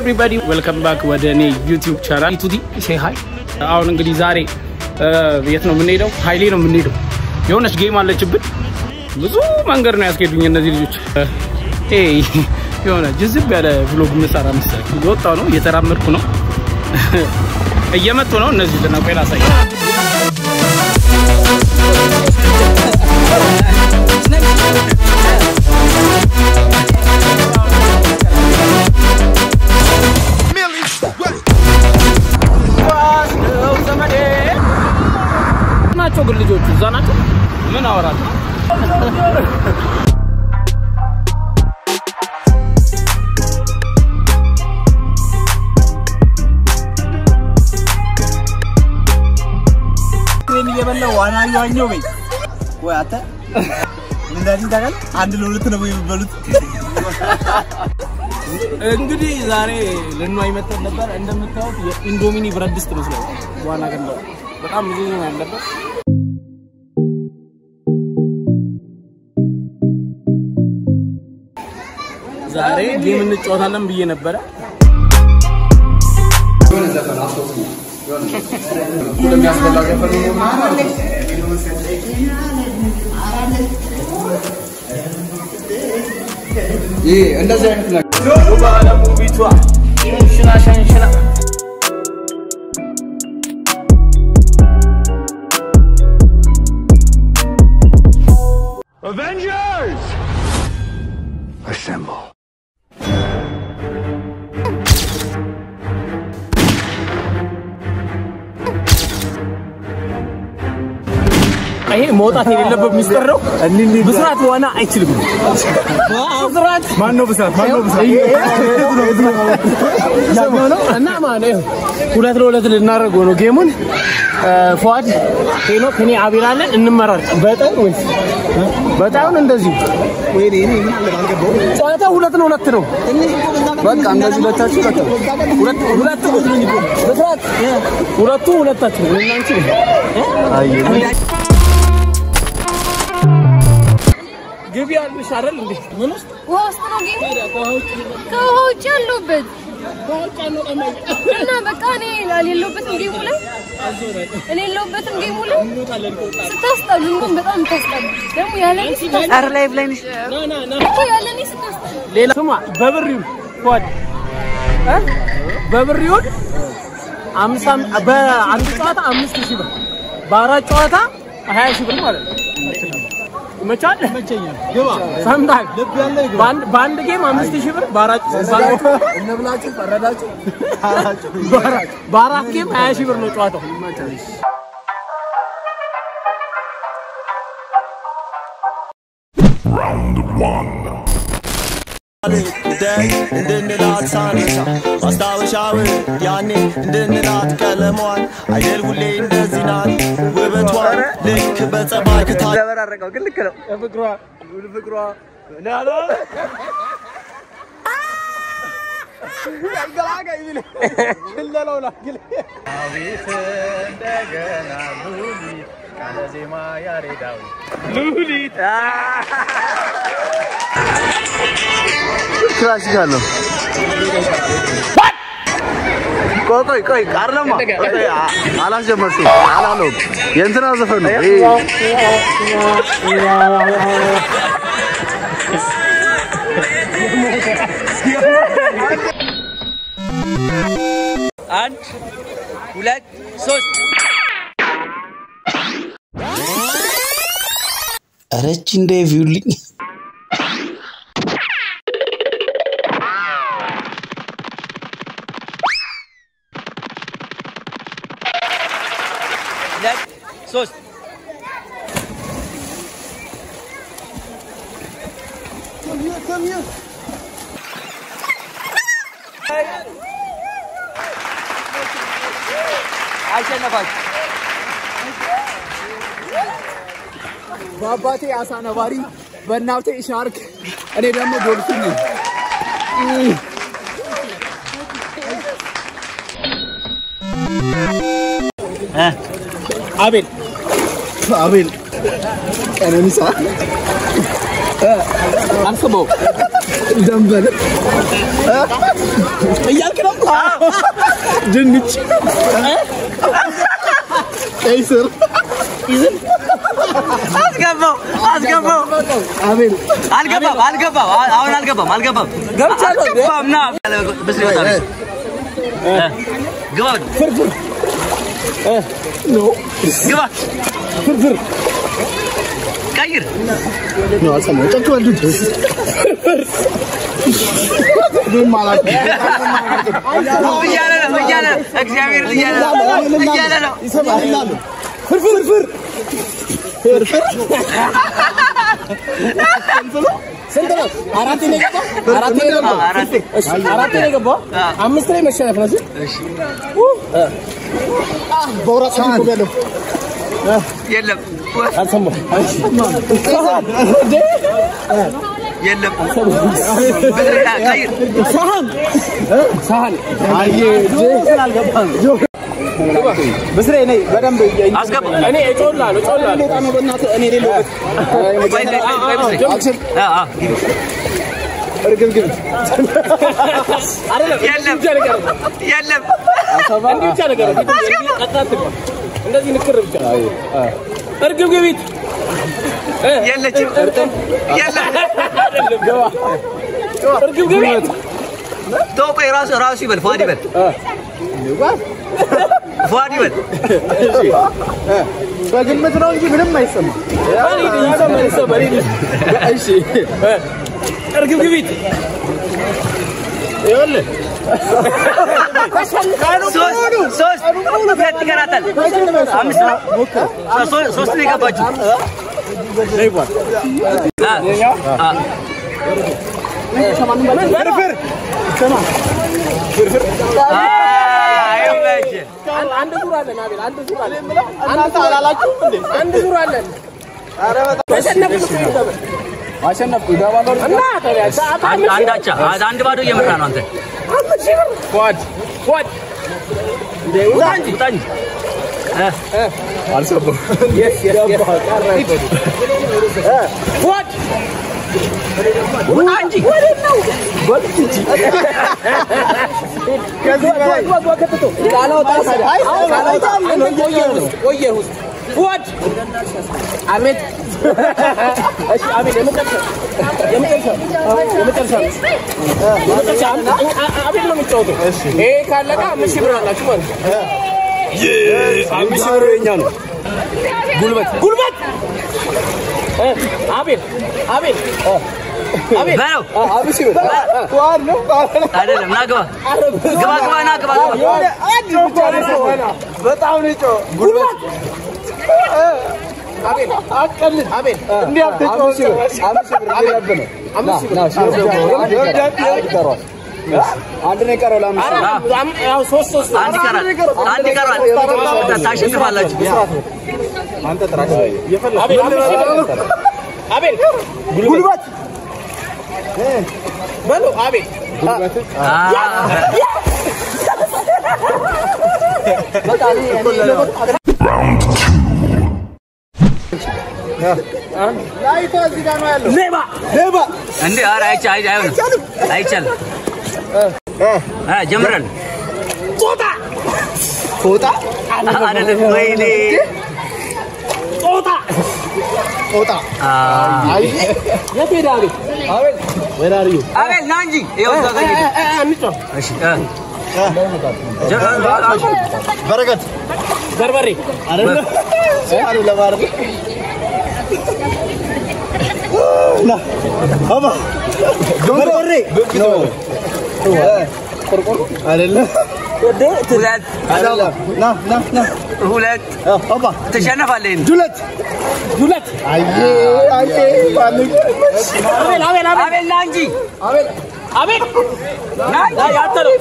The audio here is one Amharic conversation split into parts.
ኤቭሪባዲ ዌልከም ባክ ወደ እኔ ዩቲዩብ ቻናል ቱዲ ሴ ሀይ። አሁን እንግዲህ ዛሬ የት ነው የምንሄደው? ሀይሌ ነው የምንሄደው። የሆነች ጌም አለችብን። ብዙ መንገድ ነው ያስኬዱኝ እነዚህ ልጆች። የሆነ ጅዝብ ያለ ብሎግ ምሰራ መሰለኝ። እየወጣሁ ነው፣ እየተራመድኩ ነው፣ እየመጡ ነው እነዚህ ልነቆ ላሳይ ናቸው ግን ልጆቹ እዛ ናቸው። ምን አወራለሁ? ትሬን እየበላሁ ዋና እየዋኘሁ በይ ወይ አንተ ምን እንዳለኝ ታውቃለህ? አንድ ለሁለት ነው የሚበሉት። እንግዲህ ዛሬ ልንዋኝ መተን ነበር። እንደምታዩት የኢንዶሚኒ ብረት ድስት መስሏል። ዋና ገንዳ በጣም ብዙ ነው ያለበት። ዛሬ ጌም እንጫወታለን ብዬ ነበረ። እንደዚህ አይነት ነገር ባለሙቢቷ ሸንሽና ሸንሽና ይሄ መውጣት የሌለበት ሚስጥር ነው። ብስራት ዋና አይችልም። ብስራት ማን ነው ብስራት? ማን ነው ብስራት? ነው እና ማለት ነው ሁለት ለሁለት ልናደርገው ነው ጌሙን። ፏድ ሄኖ ከኔ አቤል አለን እንመራር። በጣም ወይስ በጣም እንደዚህ ጨዋታ ሁለት ነው ሁለት ነው። በቃ እንደዚህ ሁለታችሁ ሁለት ሁለት ብስራት ሁለቱ ሁለታችሁ ነው እናንቺ ግቢ አልሽ አይደል እንዴ? ምን ውስጥ ውሃ ውስጥ ነው ጌሙ? ከውሃ ውጭ ያለሁበት እና በቃ እኔ የሌለሁበትም ጌሙ ላይ እኔ የሌለሁበትም ጌሙ ላይ ስታስጠሉ፣ እንደውም በጣም ስታስጠሉ ደግሞ ያለኔ ስታስጠሉ ኧረ ላይቭ ላይ ነሽ። እኮ ያለኔ ስታስጠሉ ሌላ ስማ፣ በብር ይሁን ፏድ እ በብር ይሁን አምሳ በአንድ ጨዋታ አምስት ሺህ ብር በአራት ጨዋታ ሀያ ሺህ ብር ማለት ነው። ይመቻል። ሰምተሃል? በአንድ በአንድ ጌም አምስት ሺህ ብር በአራት እነብላችሁ ፈረዳችሁ። በአራት በአራት ጌም ሀያ ሺህ ብር ነው ጨዋታው። ደግ እንድንላት ሳነሳ ማስታወሻው ያኔ እንድንላት ቀለሟን አይደል ሁሌ እንደዚህ ናት ውበቷን ልክ በጸባይ ክታ ዘበራረቀው ግን ልክ ነው። ፍቅሯ ፍቅሯ ክላሲካል ነው። ቆይ ቆይ ቆይ አይደለማ ቆይ፣ አ- አላስጀመርሽም አላለውም። የእንትና ዘፈን ነው ይሄ። አንድ ሁለት ሶስት ረች እንደ ቪውልኝ ሁለት ሶስት አሸነፋችሁ። በአባቴ አሳ ነባሪ፣ በእናቴ ሻርክ፣ እኔ ደግሞ ዶልፊን ነኝ። አቤል አቤል ቀነኒሳ አልሰማሁም ደንበል እያልክ ነው ድንች ቀይ ስር አስገባው አስገባው አቤል አልገባም አልገባም አሁን አልገባም አልገባም ገብቻለሁ እንዴ? አልገባም ና ብስ ይወጣል ግባ ፍርፍር ግባ ፍርፍር ቀይር ነው አልሰማሁም። ጨክ በል ድንች እኔም አላውቅም። እያለ ነው እያለ ነው እግዚአብሔር እያለ ነው እያለ ነው ይሰማል ፍርፍር ፍር ስንት ነው? አራት ነው የገባው? አራት ነው የገባው? አራት እሺ፣ አራት ነው የገባው? አምስት ላይ መሸነፍ ነው። እሺ? በውራት ሳህን ያለው የለም አልሰማሁም። የለም ቀይር ሳህን ሳህን ብስሬ ነይ በደንብ አስገባ እኔ እጮላለሁ እጮላለሁ። ጣ ነው በእናትህ እኔ የሌለሁበት ቆይ ቆይ ቆይ ብስ አክሽን አ አ እርግብግብ አይደለም የለም ብቻ ነገር ነው። የለም እንዲህ ብቻ ነገር ነው። እንዲህ ቀጥታ አትግባ። እንደዚህ ንክር ብቻ እርግብግቢት የለችም የለም እርግብግቢት ተው ቆይ ራሱ ራሱ ይበል ፏድ ይበል ፏድ ይበል በግምት ነው እንጂ ምንም አይሰማም። እሺ እርግብግቢት ይኸውልህ ሶስት ሶስት ሁለት ይቀራታል አምስት ነው ሶ- ሶስት ነው የገባችው አ አ አ አይመችህ አንድ ዙር አለን አቤል አንድ ዙር አለን አንድ ዙር አላላችሁም እንዴ አንድ ዙር አለን ተሸነፍኩ አሸነፍኩ ይገባለሁ። እና ታዲያ አንድ አንድ አቻ አንድ ባዶ እየመራ ነው አንተ ፏድ ፏድ ውጣ እንጂ ውጣ እንጂ እ አልሰማሁም። ፏድ ውጣ እንጂ ቆየ ውስጥ ፏድ አቤት እሺ አቤት የመጨረሻ የመጨረሻ የመጨረሻ የመጨረሻ አቤት ነው የሚጫወተው ይሄ ካለቀ አምስት ሺህ ብር አላችሁ ማለት ነው አምስት ሺህ ብር የእኛ ነው። ጉልበት ጉልበት እ አቤል አቤል እ አቤል በለው አምስት ሺህ ብር ዋር ነው አይደለም ና ግባ ግባ ግባ ና ግባ ግባ በጣም ነው የጮኸው። ጉልበት አቤል አቀልድ አቤል እንዲህ አትጮህ። አምስት ሺህ ብር አምስት ሺህ ብር ሊረብ ነው። አምስት ሺህ ብር ና፣ ሺህ ብር ይቀረዋል። አንድ ነው የቀረው ለአምስት ሺህ ብር። አረ ያው ሶስት ሶስት አንድ ይቀራል አንድ ይቀራል ታሸንፋላችሁ አንተ ጥራት አቤል አምስት ሺህ ብር አቤል ጉልበት በሉ አቤል ላይቷ እዚህ ጋር ነው ያለው። ሌባ ሌባ እንዴ ኧረ አይቻ አይ አይሆንም አይቻልም አ ጀምረን ጦጣ ጦጣ አይደለም ወይኔ ጦጣ ጦጣ አ አይ የት ሄደ አቤል አቤል ወደ አርዩ አቤል ና እንጂ ይኸው እዛ ጋር ሂድ። አንጫው እሺ እ ጀ- በረከት በርበሬ አይደለ አይደለ ማለት ና አባ በርበሬ ነው ቆርቆሮ አይደለ ሁለት አይደለም ና ና ና ሁለት አባ ትሸነፋለህ ይሄን ዱለት ዱለት አየ አየ ባልግ አቤል አቤል አቤል አቤል ና እንጂ አቤል አቤል ና ና ያንተ ነው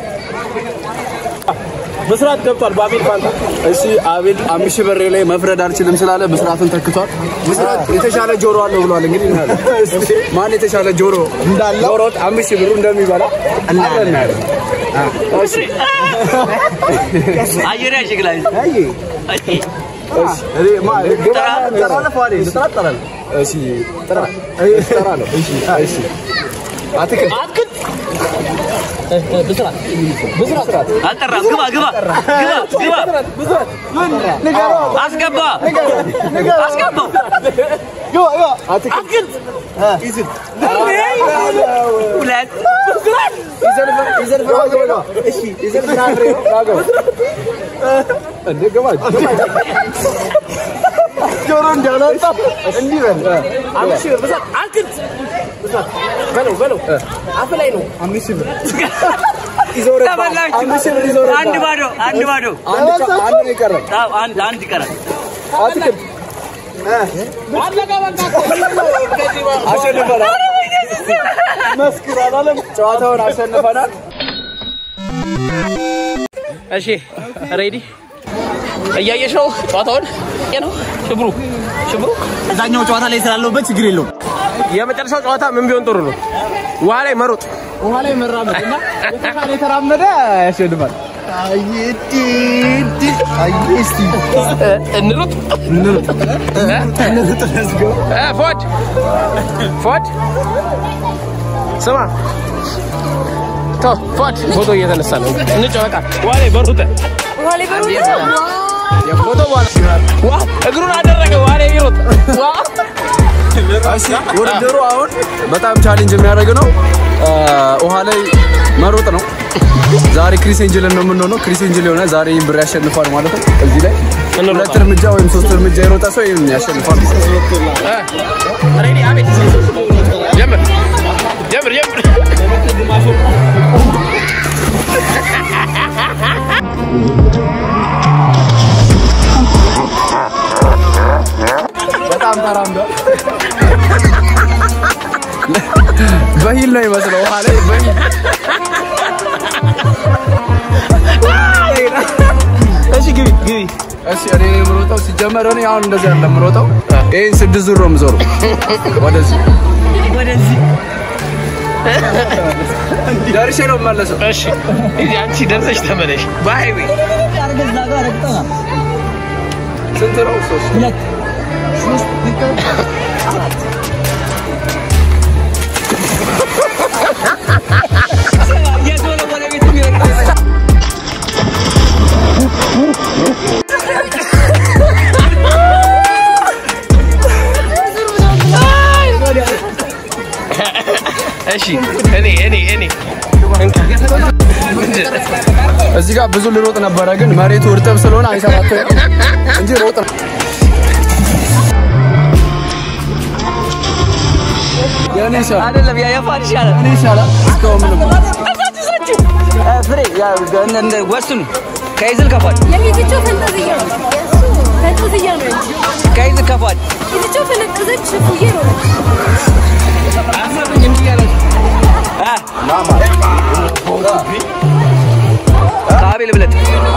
ብስራት ገብቷል በአቤል ፋንታ እሺ አቤል አምስት ሺህ ብር ላይ መፍረድ አልችልም ስላለ ብስራትን ተክቷል። ብስራት የተሻለ ጆሮ አለው ብሏል። እንግዲህ እናያለን ማን የተሻለ ጆሮ እንዳለው ጆሮት አምስት ሺህ ብሩ እንደሚበላ እናያለን። እሺ አየር ያሽግላል አይ እኔ ማ ግባ ትጠራለህ ፏዴ ልጥራ ትጠራለህ እሺ ጥራ እጠራለሁ እሺ እሺ አትክልት አትክልት ብስራት ብስራት አልጠራም። ግባ ግባ ግባ ግባ አስገባ አስገባው። አትክልት ሁለት ይዘን ፍራፍሬ ነው እሺ ይዘን ፍራፍሬ ነው ዋጋው እንደ ግባ ጆሮ እንዳላጣ እንዲህ በል አምስት ሺህ ብር ብስራት አትክልት ብስራት በለው በለው አፍ ላይ ነው አምስት ሺህ ብር ይዘው ረታ ተበላችሁ። አምስት ሺህ ብር ይዘው ረታ አንድ ባዶ አንድ ባዶ። አንድ ጨ- አንድ ነው የቀረው አዎ፣ አንድ አንድ ይቀራል። አትክልት አለቀ በቃ ከዚህ በኋላ አሸንፈናል መስክር አላለም ጨዋታውን አሸንፈናል እሺ ሬዲ እያየሽ ነው ጨዋታውን ነው ሽብሩ ሽብሩ እዛኛው ጨዋታ ላይ ስላለሁበት ችግር የለውም። የመጨረሻው ጨዋታ ምን ቢሆን ጥሩ ነው ውሃ ላይ መሮጥ ውሃ ላይ መራመድ እና የተሻለ የተራመደ ያሸንፋል እንሩጥ እ ፎድ ፎድ ስማ ተው ፎድ ፎቶ እየተነሳ ነው እንጫወቃ ውሃ ላይ በሩጥ ውሃ ላይ በሩ የፎቶ በኋላ ዋ እግሩን አደረገ ውሃ ላይ ይሮጥ ዋ እሺ ውድድሩ አሁን በጣም ቻሌንጅ የሚያደርግ ነው አ፣ ውሃ ላይ መሮጥ ነው ዛሬ ክሪስ ኤንጅልን ነው የምንሆነው ክሪስ ኤንጅል የሆነ ዛሬ ይህን ብር ያሸንፋል ማለት ነው እዚህ ላይ ሁለት እርምጃ ወይም ሶስት እርምጃ የሮጠ ሰው ይህን ያሸንፋል ማለት ነው ሬዲ አቤት ጀምር ጀምር ጀምር በጣም ተራምዷል በሂል ነው ይመስለው ውሃ ላይ በሂል እሺ ግቢ ግቢ እሺ እኔ ነኝ የምሮጠው ሲጀመር እኔ አሁን እንደዚህ አይደለም የምሮጠው ይህን ስድስት ዙር ነው የምዞረው ወደዚህ ወደዚህ ደርሼ ነው የምመለሰው እሺ እዚህ አንቺ ደርሰሽ ተመለሽ በሃይዌ ስንት ነው ሶስት የቶሎ ወደ ቤት የሚረግጥ እሺ እኔ እኔ እኔ እዚህ ጋር ብዙ ልሮጥ ነበረ ግን መሬቱ እርጥብ ስለሆነ አይሰራት እንጂ ሮጥ ነው የኔ ይሻላል አይደለም ያ የፋን ይሻላል። የኔ ይሻላል እስካሁን ምንም እ፣ ፍሬ ያው እንደ እንደ ወስኑ ከይዝል ከፋል የፊትቸው ፈንጠዝያ ነው ፈንጠዝያ ነው እንጂ ከይዝል ከፋል ፊትቸው ፈነጠዘች ሽፉዬ ነው ከአቤል ብለጥ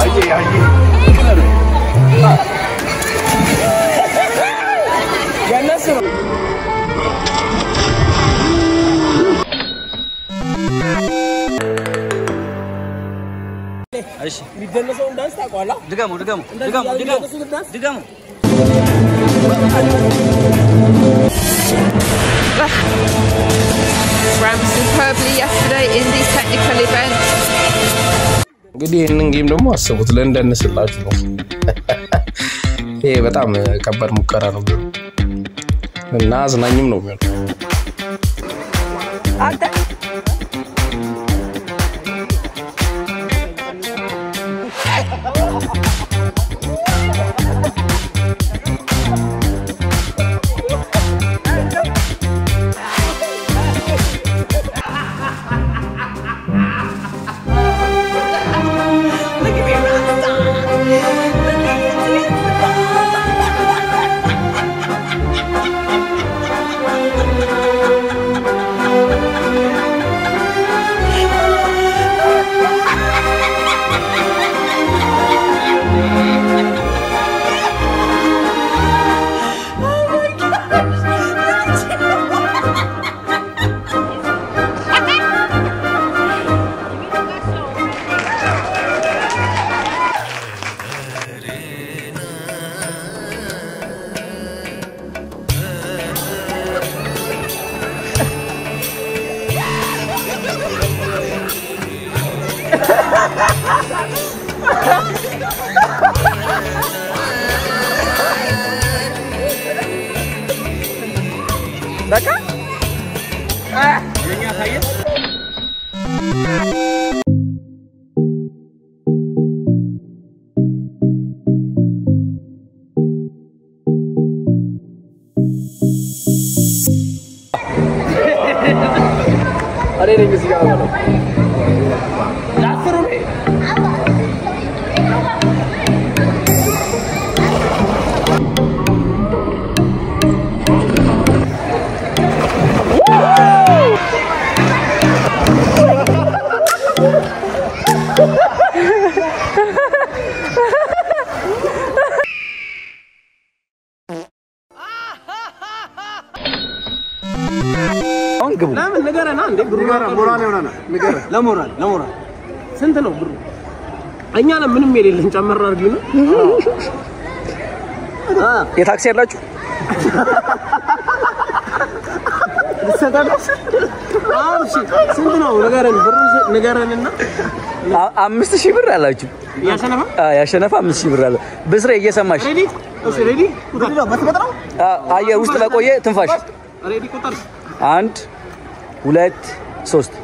እሺ የሚደነሰውን ዳንስ ታውቀዋለህ? ድገሙ ድገሙ ድገሙ ድገሙ ድገሙ ran superbly yesterday in these technical events. እንግዲህ ይህንን ጌም ደግሞ አስቡት ለእንደንስላችሁ ነው። ይሄ በጣም ከባድ ሙከራ ነው የሚሆነው እና አዝናኝም ነው የሚሆነው። አንተ እኔ ነኝ እዚህ ጋር የምበላው። ለአስሩ ነው። አሁን ግቡ። ለምን ንገረና እንዴ ብሩ ሞራል ይሆናል። ንገረኝ። ለሞራል ለሞራል ስንት ነው ብሩ? እኛ ነን ምንም የሌለን ጨመር አድርጊው ነው። የታክሲ ያላችሁ አሁን እሺ ስንት ነው ንገረን፣ ብሩ ንገረንና አ- አምስት ሺህ ብር አላችሁ። ያሸነፈ አ፣ ያሸነፈ አምስት ሺህ ብር አለ። ብስሬ እየሰማሽ ሬዲ እሺ ሬዲ ቁጥር አ፣ አየር ውስጥ ለቆየ ትንፋሽ ሬዲ ቁጥር አንድ ሁለት ሶስት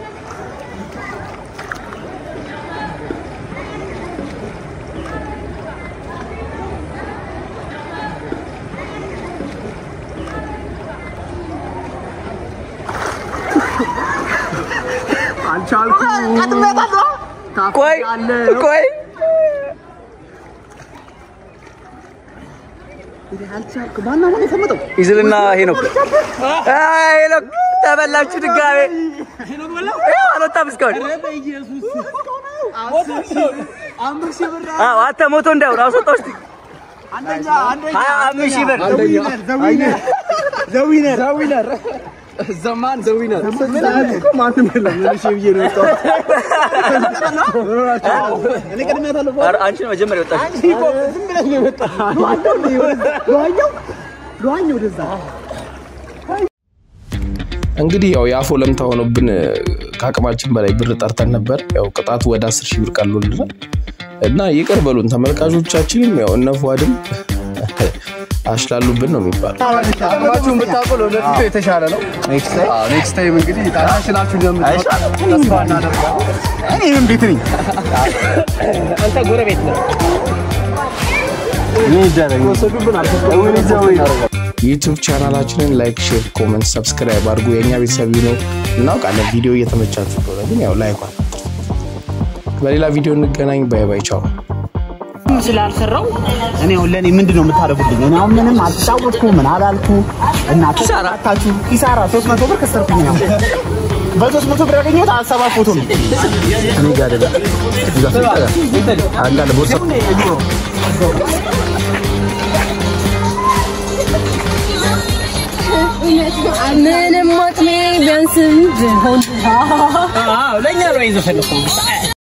ቆይ ቆይ ይዝልና ሄኖክ አ፣ ሄኖክ ተበላችሁ ድጋሜ ይኸው አልወጣም እስካሁን አዎ አንተ ሞቶ እንዳይሆን አስወጣው እስኪ ሀያ አምስት ሺህ ብር ዘማን ዘዊነር ኧረ አንቺ ነው መጀመሪያ የወጣሽ እንግዲህ ያው የአፎ ለምታ ሆኖብን ከአቅማችን በላይ ብር ጠርተን ነበር። ያው ቅጣቱ ወደ አስር ሺህ ብር ቀሎልናል እና ይቅር በሉን ተመልካቾቻችንም ያው እነ ፏድም አሽላሉብን ነው የሚባለው። አቅማችሁን ብታውቁ ለወደፊቱ የተሻለ ነው። ኔክስት ታይም እንግዲህ ታሻሽላችሁ እንደምትመጡ ተስፋ እናደርጋለን። እኔም ቤት ነኝ። አንተ ጎረቤት ነው። ዩቱብ ቻናላችንን ላይክ፣ ሼር፣ ኮመንት፣ ሰብስክራይብ አድርጉ። የእኛ ቤተሰብ ነው እናውቃለን። ቪዲዮ እየተመቻችሁ ከሆነ ግን ያው ላይኳል። በሌላ ቪዲዮ እንገናኝ። ባይ ባይ፣ ቻው። ስላልሰራው እኔ አሁን ለእኔ ምንድን ነው የምታደርጉልኝ? እኔ አሁን ምንም አልተጫወትኩ ምን አላልኩ እና ኪሳራታችሁ ኪሳራ ሶስት መቶ ብር ከሰርኩኝ ነው በሶስት መቶ ብር ያገኘሁት ሰባት ፎቶ ነው። እኔ ጋር አይደለም እዛ ስትጠጋ አንዳንድ ቦርሳ ምንም አቅሜ ቢያንስም ቢሆን ለእኛ ነው ይዘፈለኩ